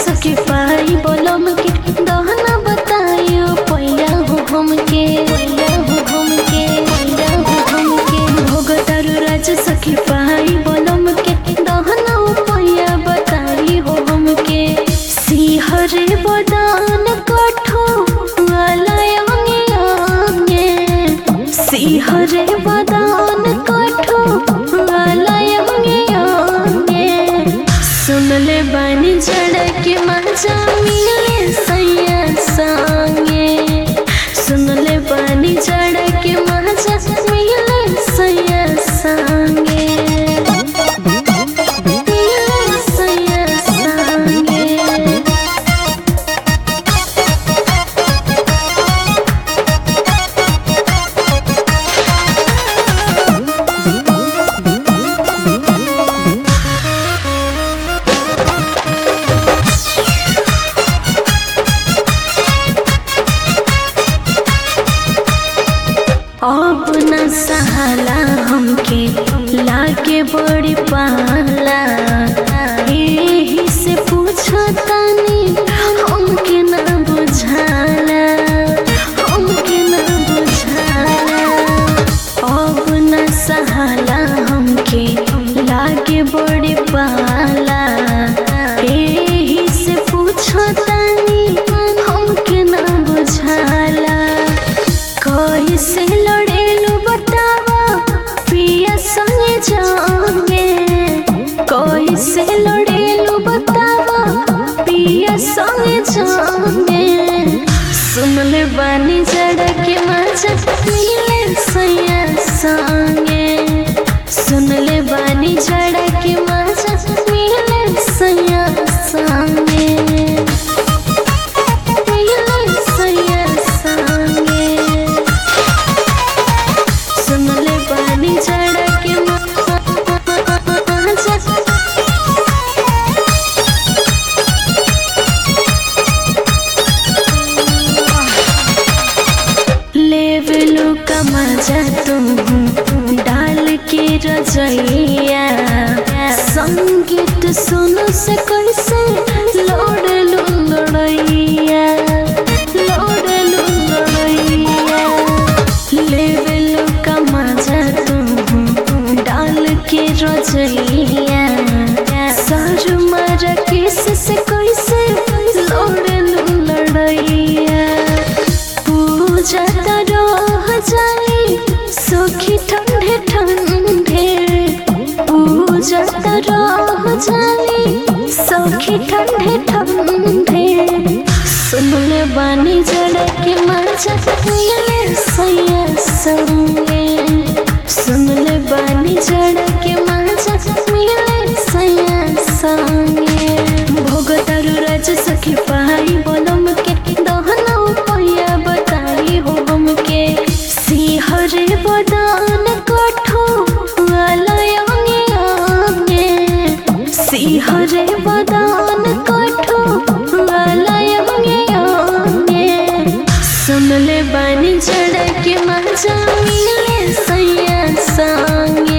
सके पाई बोलम के दहना बताइयो पैया हो हमके पैया हो हमके पैया हो हमके भोग तारू राज सके पाई बोलम के दहना पैया बताई हो हमके सिहरे बदान कठो आलयंगे आंगे सिहरे बदान कठो आलयंगे आंगे सुनले बानी झड़क मजा मिले सैया संगे सुनले बानी झड़क मजा मिले सैया संगे मिले सैया संगे अब न सहाला हमके लागे बड़ी पाला एही से पूछो तानी हमके ना बुझाला हमके ना बुझाला अब न सहाला हमके लागे बड़ी पाला एही से पूछो तानी हमके ना बुझाला कैसे लड़ेलू बतावा पिया संगे जाओगे कैसे लड़ेलू बतावा पिया संगे जाओगे सुन ले बानी जड़ के मजा मिले सैया संगे सुन ले बानी जड़ के मजा मिले सैया संगे मिले सैया संगे सुनले बानी जड़ के लेवलू का मजा तुम डाल के रजैया संगीत सुनो से कैसे लोड लू लड़ैया लोड लू लड़ैया लेवल का मजा तुम डाल के रजैया सर मर किस से कैसे लोड़ लू लड़ैया पूजा रह जाए सुखी ठंडे ठंडे पूजा रह जाए सखी ठंडे ठंडे सुनले बानी जड़ के मजा मिले सैया संगे सुनले बानी जड़ के मजा मिले सैया संगे भोग तारू राज सखी पाई बोलम के दहना पैया बताई हो हमके सिहरे बदान कठो आलयंगे आंगे सिहरे बदान कठो आलयंगे आंगे सुनले बानी जड़ के मजा मिले सैया संगे